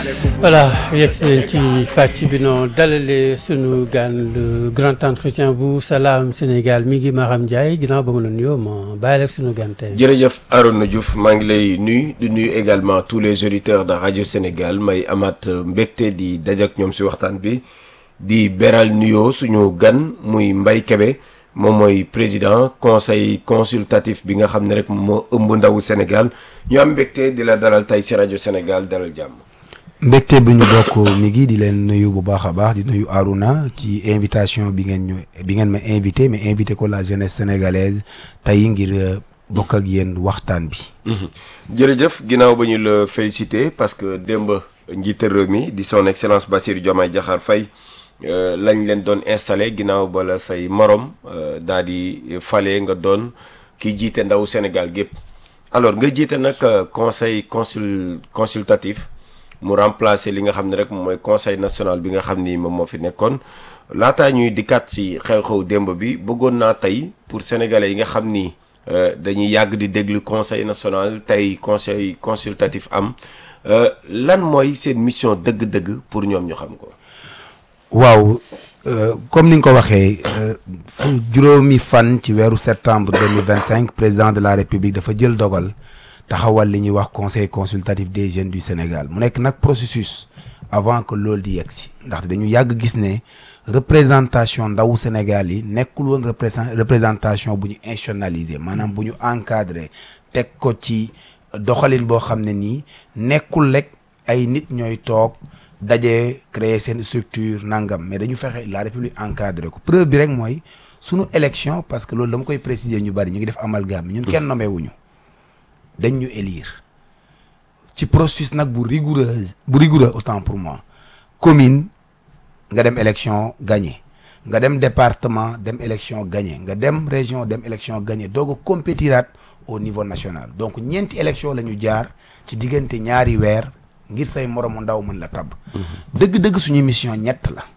voilà yegg si ci pàcc bi noonu dalale sunu gan le grand entretien bu Salam Sénégal mi ngi Maram Ndiaye ginnaaw ba mu la nuyoo ma bàyyi ak sunu gan tey. jërëjëf Arona Diouf maa ngi lay nuyu di nuyu également tous les auditeurs de rajo Sénégal may amaat mbégte di dajak ñoom si waxtaan bi di beral nuyoo suñu gan muy Mbaye Kébé moom mooy président conseil consultatif bi nga xam ne rek moo ëmb ndawu Sénégal ñu am mbégte di la dalal tey si rajo Sénégal dalal jàmm. mbégte bi ñu bokk mi ngi di leen nuyu bu baax a baax di nuyu Aruna ci invitation bi ngeen ñu bi ngeen ma invité mais invité ko la jeunesse sénégalaise tey ngir bokk ak yéen waxtaan bi. jërëjëf ginnaaw ba ñu la félicité parce que démb njiite réew mi di son excellence Bassirou Diomaye Diakhar Faye lañ leen doon installé ginnaaw ba la say morom daal di fale nga doon ki jiite ndaw Sénégal gépp alors nga jiite nag conseil consul consultatif. mu remplacer li nga xam ne rek mooy conseil national bi nga xam ni moom moo fi nekkoon laataa ñuy dikkaat ci xew-xew démb bi bëggoon naa tey pour sénégalais yi nga xam ni dañuy yàgg di déglu conseil national tey conseil consultatif am lan mooy seen mission dëgg-dëgg pour ñoom ñu xam ko. waaw comme ni nga ko waxee juróomi fan ci weeru septembre deux mille vingt cinq président de la république dafa jël dogal. taxawal li ñuy wax conseil consultatif des jeunes du Sénégal mu nekk nag processus avant que loolu di yegg si ndaxte dañu yàgg gis ne représentation ndawu Sénégal yi nekkul woon représentation bu ñu institutionnalisé maanaam bu ñu encadré teg ko ci doxalin boo xam ne nii nekkul rek ay nit ñooy toog daje créer seen structure nangam mais dañu fexe la république encadré ko preuve bi rek mooy sunu élection parce que loolu dama koy préciser ñu bari ñu ngi def amalgame ñun kenn nommé wuñu dañ ñu élire ci processus nag bu rigoureuse bu rigoureux autant pour moi commune nga dem élection gagné nga dem département dem élection gagné nga dem région dem élection gagné doog a compétiraat au niveau national donc ñeenti élection la ñu jaar ci diggante ñaari weer ngir say moromu ndaw mën la tabb dëgg-dëgg suñu mission ñett la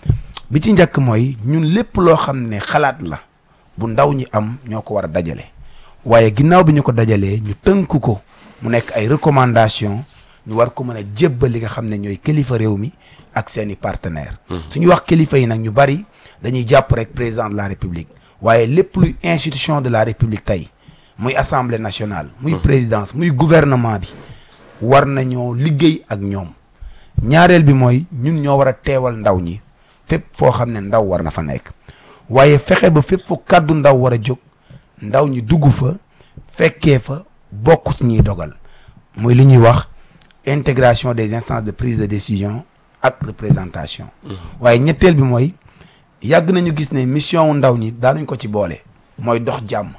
bi ci njëkk mooy ñun lépp loo xam ne xalaat la bu ndaw ñi am ñoo ko war a dajale waaye ginnaaw bi ñu ko dajalee ñu tënk ko mu nekk ay recommandation ñu war ko mën a jébbal li nga xam ne ñooy kilifa réew mi ak seeni partenaires. suñu wax kilifa yi nag ñu bari dañuy jàpp rek président de la république waaye lépp luy institution de la république tey muy assemblée nationale. muy présidence muy gouvernement bi war nañoo liggéey ak ñoom. ñaareel bi mooy ñun ñoo war a teewal ndaw ñi fépp foo xam ne ndaw war na fa nekk waaye fexe ba fépp fu kàddu ndaw war a jóg. ndaw ñi dugg fa fekkee fa bokk ci ñuy dogal muy li ñuy wax intégration des instances de prise de décision ak représentation waaye ñetteel bi mooy yàgg nañu gis ne mission wu ndaw ñi daanuñ ko ci boole mooy dox jàmm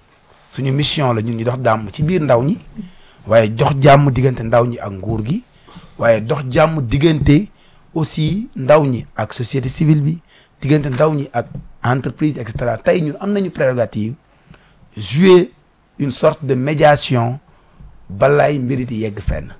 suñu mission la ñun ñu dox jàmm ci biir ndaw ñi waaye dox jàmm diggante ndaw ñi ak nguur gi waaye dox jàmm diggante aussi ndaw ñi ak société civile bi diggante ndaw ñi ak entreprise et cetera tey ñun am nañu prérogative jouer une sorte de médiation balaay mbir di yegg fenn.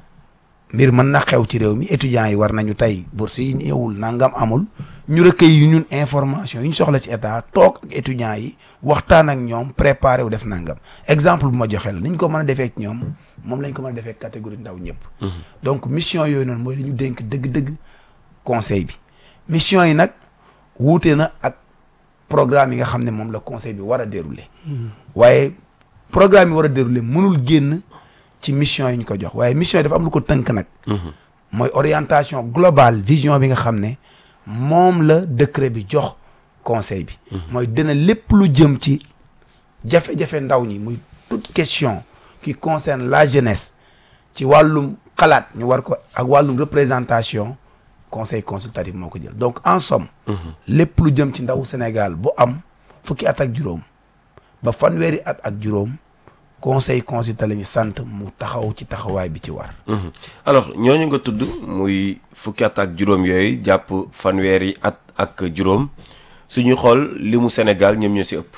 mbir mën na xew ci réew mi étudiants yi war nañu tey bourse yi ñëwul nangam amul ñu recueil yu ñun information yi ñu soxla ci état toog ak étudiants yi waxtaan ak ñoom préparé wu def nangam exemple bu ma joxe la ni ñu ko mën a defee ak ñoom moom lañ ko mën a defee catégorie ndaw ñëpp. donc mission yooyu noonu mooy li ñu dénk dëgg-dëgg conseil bi mission yi nag wuute na ak. programme yi nga xam ne moom la conseil bi war a dérouler waaye programme yi war a dérouler mënul génn ci mission yi ñu ko jox waaye mission yi dafa am lu ko tënk nag mooy orientation globale vision bi nga xam ne moom la décret bi jox conseil bi mooy dina lépp lu jëm ci jafe-jafe ndaw ñi muy toute question qui concerne la jeunesse ci wàllum xalaat ñu war ko ak wàllum représentation conseil consultatif moo ko jël donc en somme lépp lu jëm ci ndaw Sénégal bu am fukki at ak juróom ba fanweeri at ak juróom conseil consultatif la ñu sant mu taxaw ci taxawaay bi ci war alors ñooñu nga tudd muy fukki at ak juróom yooyu jàpp fanweeri at ak juróom suñu xool li mu Sénégal ñoom ñoo si ëpp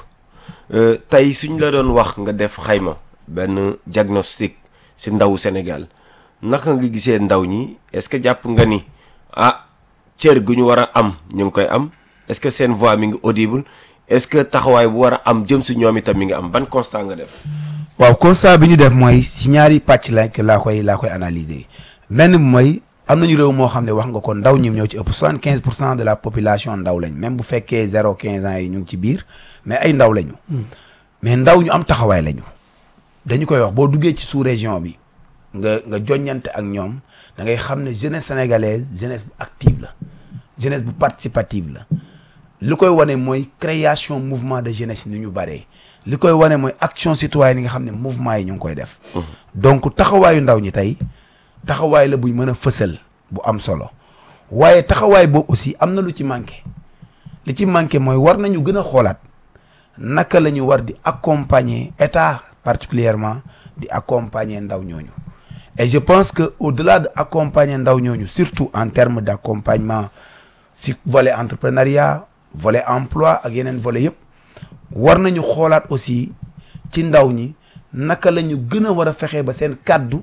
tey suñ la doon wax nga def xayma benn diagnostic si ndawu Sénégal naka nga gisee ndaw ñi est-ce que jàpp nga ni ah cër gu ñu war a am ñu ngi koy am est-ce que seen voix mi ngi audible est-ce que taxawaay bu war a am jëm si ñoom itam mi ngi am ban constat nga def. waaw constat bi ñu def mooy si ñaari pàcc la laa koy laa koy analyser benn bi mooy am nañu réew moo xam ne wax nga ko ndaw ñi ñoo ci ëpp soixante quinze pour cent de la population ndaw lañ même bu fekkee zéro quinze ans yi ñu ngi ci biir mais ay ndaw lañu. mais ndaw ñu am taxawaay lañu. dañu koy wax boo duggee ci sous région bi nga nga joññante ak ñoom da ngay xam ne jeunesse sénégalaise jeunesse bu active la jeunesse bu participative la li koy wane mooy création mouvement de jeunesse ni ñu baree li koy wane mooy action citoyenne yi nga xam ne mouvement yi ñu ngi koy def. donc taxawaayu ndaw ñi tey taxawaay la buñ mën a fësal bu am solo waaye taxawaay boobu aussi am na lu ci manqué li ci manqué mooy war nañu gën a xoolaat naka la ñu war di accompagner état particulièrement di accompagner ndaw ñooñu et je pense que au-delà de accompagner ndaw ñooñu surtout en termes d'accompagnement si volet entrepreneuriat volet emploi ak yeneen volet yëpp war nañu xoolaat aussi ci ndaw ñi naka la ñu gën a war a fexe ba seen kàddu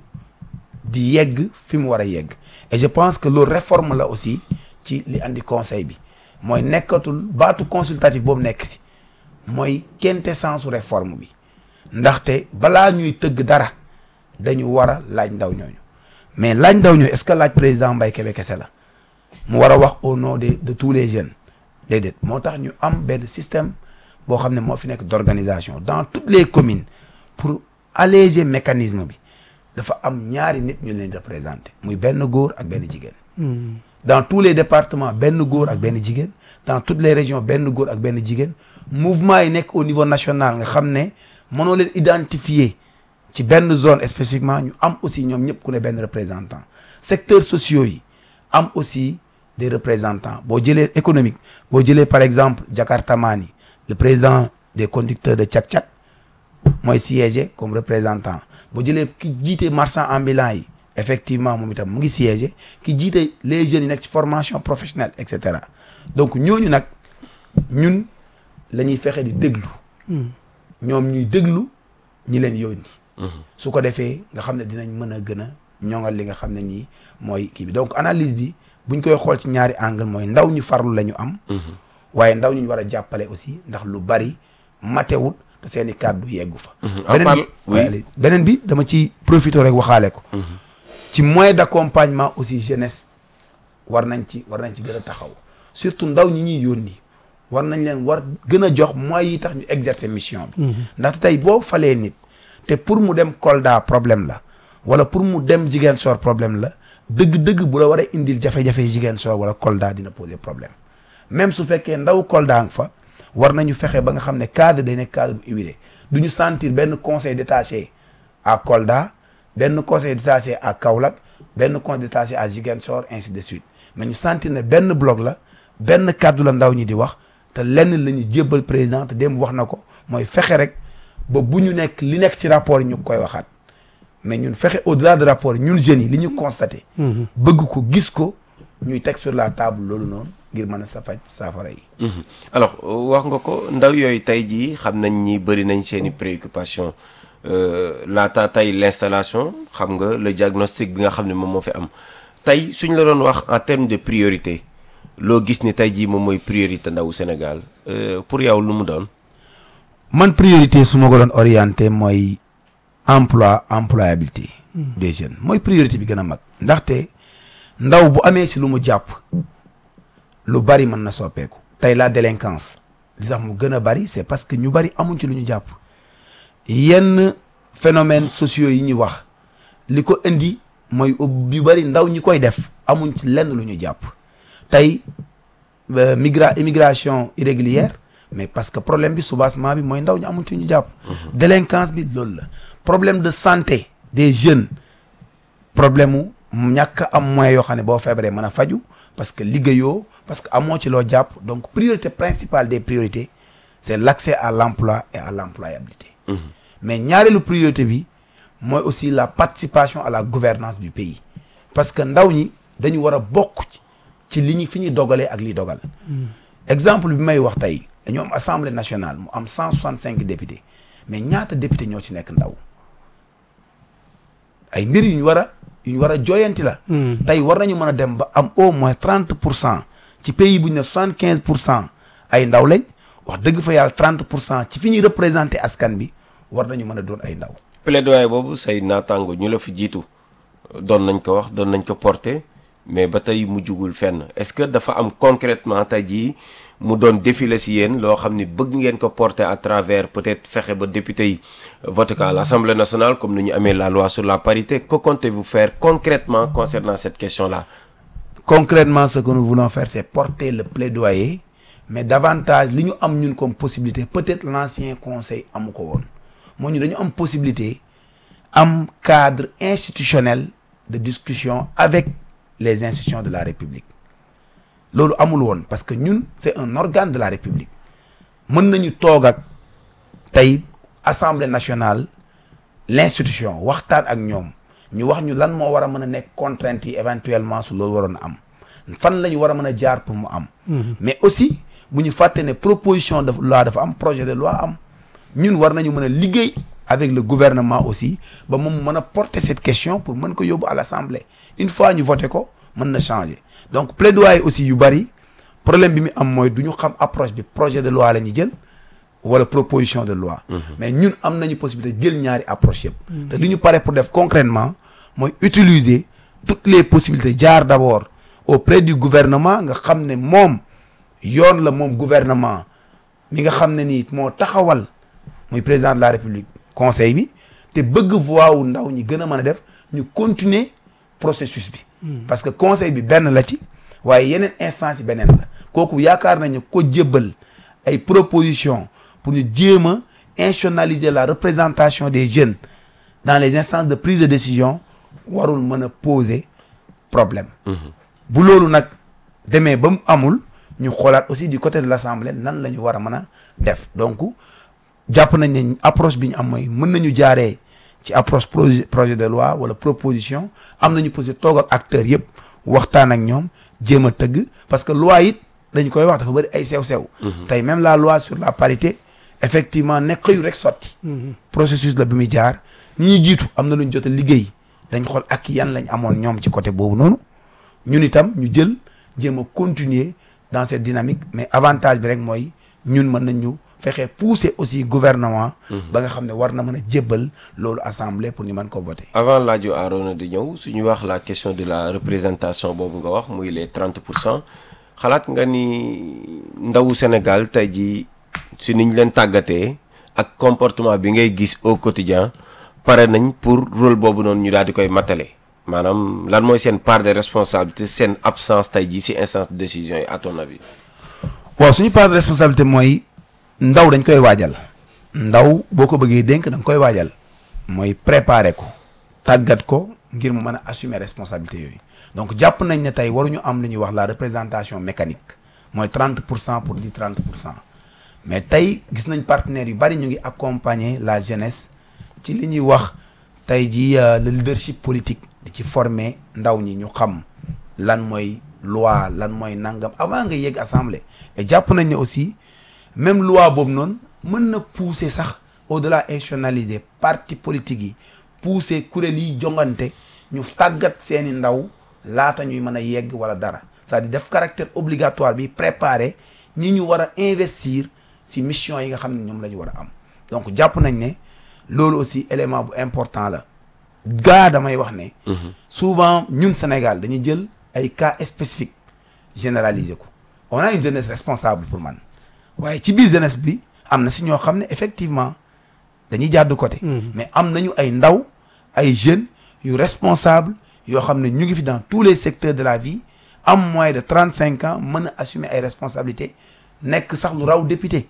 di yegg fi mu war a yegg et je pense que loolu réforme la aussi ci li andi conseil bi mooy nekkatul baatu consultatif boobu nekk si mooy quintessence réforme bi ndaxte balaa ñuy tëgg dara dañu war a laaj ndaw ñooñu mais laaj ndaw ñooñu est-ce que laaj président Mbaye Kébé kese la mu war a wax au nom de de tous les jeunes déedéet moo tax ñu am benn système boo xam ne moo fi nekk d'organisation dans toutes les communes pour alléger mécanisme bi dafa am ñaari nit ñu leen représenter muy benn góor ak benn jigéen. dans tous les départements benn góor ak benn jigéen dans toutes les régions benn góor ak benn jigéen mouvement yi nekk au niveau national nga xam ne mënoo leen identifier ci benn zone spécifiquement ñu am aussi ñoom ñëpp ku ne benn représentant secteurs sociaux yi am aussi des représentants boo jëlee économique boo jëlee par exemple Jakarta Mani le président des conducteurs de cak-cak mooy siégé comme représentant boo jëlee ki jiite marchand ambulant yi effectivement moom itam mu ngi siégé ki jiite les jeunes yi nekk ci formation professionnelle et cetera donc ñooñu nag ñun la ñuy fexe di déglu ñoom ñuy déglu ñi leen yónni su ko defee nga xam ne dinañ mën a gën a ñoŋal li nga xam ne nii mooy kii bi donc analyse bi buñ koy xool ci ñaari angle mooy ndaw ñu farlu la ñu am waaye ndaw ñu war a jàppale aussi ndax lu bari matewut te seen i kàddu yeggu fa beneen bi beneen bi dama ci profité rek waxaale ko ci moyen d'accompagnement aussi jeunesse war nañ ci war nañ ci gën a taxaw surtout ndaw ñi ñuy yónni war nañ leen war gën a jox moyens yi tax ñu exercer mission bi ndaxte tey boo falee nit te pour mu dem Kolda problème la wala pour mu dem Ziguinchor problème la dëgg-dëgg bu la war a indil jafe-jafe Ziguinchor wala Kolda dina poser problème même su fekkee ndaw Kolda nga fa war nañu fexe ba nga xam ne cadre day nekk cadre bu huilé du ñu sentir benn conseil détaché à Kolda benn conseil détaché à Kaolack benn conseil détaché à Ziguinchor ainsi de suite mais ñu sentir ne benn bloc la benn kàddu la ndaw ñi di wax te lenn la ñu jébbal président te démb wax na ko mooy fexe rek ba bu ñu nekk li nekk ci rapport yi ñu koy waxaat mais ñun fexe au-delà de rapport ñun jeunes yi li ñu constaté. bëgg ko gis ko ñuy teg sur la table loolu noonu ngir mën a sa faj saafara yi. alors wax nga ko ndaw yooyu tey jii xam nañ ni bëri nañ seen i préoccupation laata tey l'installation xam nga le diagnostic bi nga xam ne moom moo fi am tey suñ la doon wax en termes de priorité loo gis ni tey jii moom mooy priorité ndawu Sénégal pour yow lu mu doon. man priorité su ma ko doon orienté mooy emploi employabilité. des jeunes mooy priorité bi gën a mag. ndaxte ndaw bu amee si lu mu jàpp lu bari mën na soppeeku. tey la délinquance li tax mu gën a bari c'est parce que ñu bari amuñ ci lu ñu jàpp yenn phénomènes sociaux yi ñuy wax li ko indi mooy yu bari ndaw ñi koy def amuñ ci lenn lu ñu jàpp tey migra immigration irrégulière. mais parce que problème bi soubassement bi mooy ndaw ñu amuñ ci ñu jàpp. délinquance bi loolu la. problème de santé des jeunes problème mu ñàkk am moyen yoo xam ne boo feebaree mën a faju parce que liggéeyoo parce que amoo ci loo jàpp donc priorité principale des priorités c'est l'accès à l'emploi et à l'employabilité. mais ñaareelu priorité bi mooy aussi la participation à la gouvernance du pays parce que ndaw ñi dañu war a bokk ci li ñu fi ñuy dogalee ak li dogal. exemple bi may wax tey. dañu am assemblée nationale mu am cent soixante cinq députés mais ñaata député ñoo ci nekk ndaw ay mbir yu ñu war a yu ñu war a jooyanti la. tey war nañu mën a dem ba am au moins trente pour cent ci pays bu ñu ne soixante quinze pour cent ay ndaw lañ wax dëgg fa yàlla trente pour cent ci fi ñuy représenter askan bi war nañu mën a doon ay ndaw. plaidoyer boobu say naataango ñu la fi jiitu doon nañ ko wax doon nañ ko porter mais ba tey mu jugul fenn est-ce que dafa am concrètement tey jii mu doon défilé si yéen loo xam ni bëgg ngeen ko porter à travers peut-être fexe ba député yi voté ko à l'Assemblée nationale comme ni ñu amee la loi sur la parité que comptez-vous faire concrètement concernant cette question-là concrètement ce que nous voulons faire c'est porter le plaidoyer mais davantage li ñu am ñun comme possibilité peut-être l'ancien conseil amu ko woon moo ñu dañu am possibilité am cadre institutionnel de discussion avec les institutions de la République loolu amul woon parce que ñun c'est un organe de la République mën nañu toog ak tey Assemblée nationale l'institution waxtaan ak ñoom ñu wax ñu lan moo war a mën a nekk contraintes yi éventuellement su loolu waroon a am fan la ñu war a mën a jaar pour mu am mais aussi bu ñu fàtte ne proposition de loi dafa am projet de loi am ñun war nañu mën a liggéey avec le gouvernement aussi ba moom mën a porter cette question pour mën ko yóbbu à l'Assemblée une fois ñu voté ko mën na changer donc plaidoyer aussi yu bari problème bi mu am mooy du ñu xam approche bi projet de loi la ñu jël wala proposition de loi mais ñun am nañu possibilité jël ñaari approche yëpp te li ñu pare pour def concrètement mooy utiliser toutes les possibilités jaar d'abord auprès du gouvernement nga xam ne moom yoon la moom gouvernement mi nga xam ne nii moo taxawal muy président de la république conseil bi te bëgg voix wu ndaw ñi gën a mën a def ñu continuer processus bi parce que conseil bi benn la ci waaye yeneen instance yi beneen la kooku yaakaar nañu ko jébbal ay propositions pour ñu jéem a institutionnaliser la représentation des jeunes dans les instances de prise de décision warul mën a poser problème bu loolu nag demee ba mu amul ñu xoolaat aussi du côté de l'Assemblée nan la ñu war a mën a def donc jàpp nañ ne approche bi ñu am mooy mën nañu jaaree ci approche projet projet de loi wala proposition am nañu posé toog ak acteurs yëpp waxtaan ak ñoom jéem a tëgg parce que loi it dañ koy wax dafa bëri ay sew-sew tey même la loi sur la parité effectivement nekk xëyu rek sotti processus la bi muy jaar ñi ñu jiitu am na lu ñu jot a liggéey dañ xool ak yan lañ amoon ñoom ci côté boobu noonu ñun itam ñu jël jéem a continuer dans cette dynamique mais avantage bi rek mooy ñun mën nañ ñu fexe pousser aussi gouvernement ba nga xam ne war na mën a jébbal loolu assemblée pour ñu mën ko voter avant laaju Arona di ñëw suñu wax la question de la représentation boobu nga wax muy les 30 pour cent xalaat nga ni ndawu Sénégal tey jii si niñ leen tàggatee ak comportement bi ngay gis au quotidien pare nañ pour rôle boobu noonu ñu daal di koy matale maanaam lan mooy seen part de responsabilité seen absence tey jii si instance de décision yi à ton avis. waaw suñu part de responsabilité mooy ndaw dañ koy waajal ndaw boo ko bëggee dénk da nga koy waajal mooy préparer ko tàggat ko ngir mu mën a assumer responsabilité yooyu donc jàpp nañ ne tey waruñu am lu ñuy wax la représentation mécanique mooy 30 pour cent pour di 30 pour cent mais tey gis nañ partenaires yu bari ñu ngi accompagner la jeunesse ci li ñuy wax tey jii le leadership politique di ci former ndaw ñi ñu xam lan mooy loi lan mooy nangam avant nga yegg assemblée et jàpp nañ ne aussi même loi boobu noonu mën na pousser sax au-delà institutionnaliser parti politique yi pousser kuréel yi jongante ñu tàggat seeni ndaw laata ñuy mën a yegg wala dara c'est-à-dire def caractère obligatoire bi préparer ñi ñu war a investir ci mission yi nga xam ne ñoom la ñu war a am donc jàpp nañ ne loolu aussi élément bu important la gaa damay wax ne souvent ñun Sénégal dañuy jël ay cas spécifiques généraliser ko on a une jeunesse responsable pour man waaye ci biir jeunesse bi am na si ñoo xam ne effectivement dañuy jàdd côté mais am nañu ay ndaw ay jeunes yu responsable yoo xam ne ñu ngi fi dans tous les secteurs de la vie am moins de trente cinq ans mën a assumer ay responsabilités nekk sax lu raw député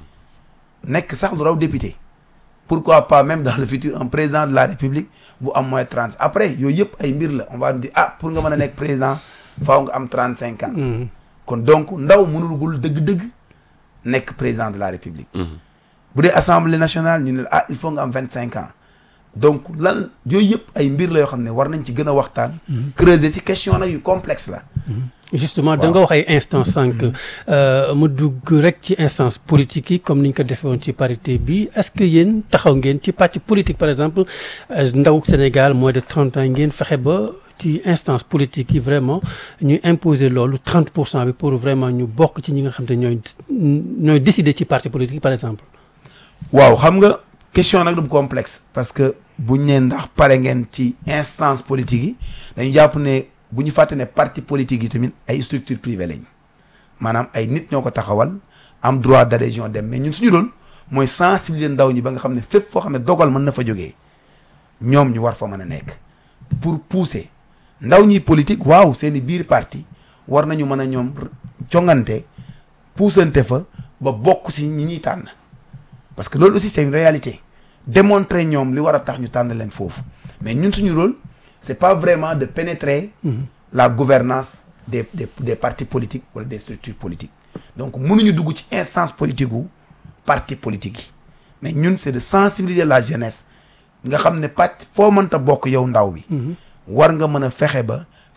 nekk sax lu raw député pourquoi pas même dans le futur un président de la république bu am moins trente après yooyu yëpp ay mbir la on va dire ah pour nga mën a nekk président faaw nga am trente cinq ans kon donc ndaw mënulgul dëgg-dëgg nekk président de la république bu dee assemblée nationale ñu ne ah il faut nga am vingt cinq ans donc lan yooyu yëpp ay mbir la yoo xam ne war nañ ci gën a waxtaan creuser ci question nag yu complexe la justement da nga wax ay instance sànq mu dugg rek ci instance politique yi comme ni ñu ko defee woon ci parité bi est-ce que yéen taxaw ngeen ci pàcc politique par exemple ndaw Sénégal moins de trente ans ngeen fexe ba ci instance politique yi vraiment ñu imposer loolu 30 pour cent bi pour vraiment ñu bokk ci ñi nga xam te ñooy ñooy décider ci parti politique par exemple waaw xam nga question nag du complexe parce que buñ ne ndax pare ngeen ci instance politique yi dañu jàpp ne bu ñu fàtte ne parti politique yi tamit ay structure privée lañ maanaam ay nit ñoo ko taxawal am droit d'adhésion dem mais ñun suñu rôle mooy sensibiliser ndaw ñi ba nga xam ne fépp foo xam ne dogal mën na fa jógee ñoom ñu war fa mën a nekk pour pousser ndaw ñi politique waaw seeni biir parti war nañu mën a ñoom jongante puusante fa ba bokk si ñi ñuy tànn parce que loolu aussi c'est une réalité démontrer ñoom li war a tax ñu tànn leen foofu mais ñun suñu rôle c'est pas vraiment de pénétrer la gouvernance des des des partis politiques wala des structures politiques donc mënuñu dugg ci instance politique gu parti politique yi mais ñun c'est de sensibiliser la jeunesse nga xam ne pàcc foo mënta bokk yow ndaw bi war nga mën a fexe ba